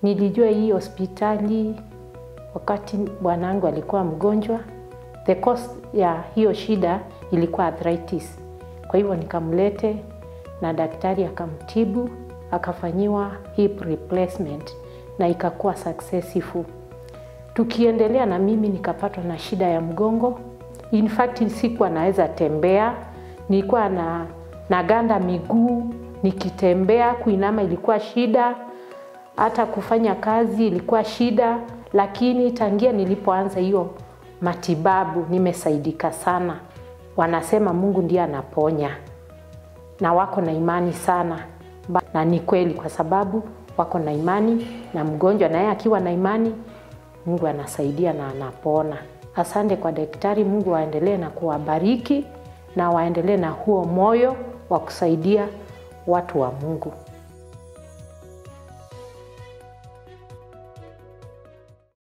Nilijua hii hospitali wakati bwanangu alikuwa mgonjwa. The cause ya hiyo shida ilikuwa arthritis. Kwa hivyo nikamlete na daktari akamtibu, akafanyiwa hip replacement na ikakuwa successful. Tukiendelea na mimi nikapatwa na shida ya mgongo. In fact sikuwa naweza tembea, nilikuwa na naganda miguu, nikitembea kuinama ilikuwa shida, hata kufanya kazi ilikuwa shida, lakini tangia nilipoanza hiyo matibabu nimesaidika sana. Wanasema Mungu ndiye anaponya na wako na imani sana, na ni kweli kwa sababu wako na imani na mgonjwa naye akiwa na imani Mungu anasaidia na anapona. Asante kwa daktari. Mungu waendelee na kuwabariki na waendelee na huo moyo wa kusaidia watu wa Mungu.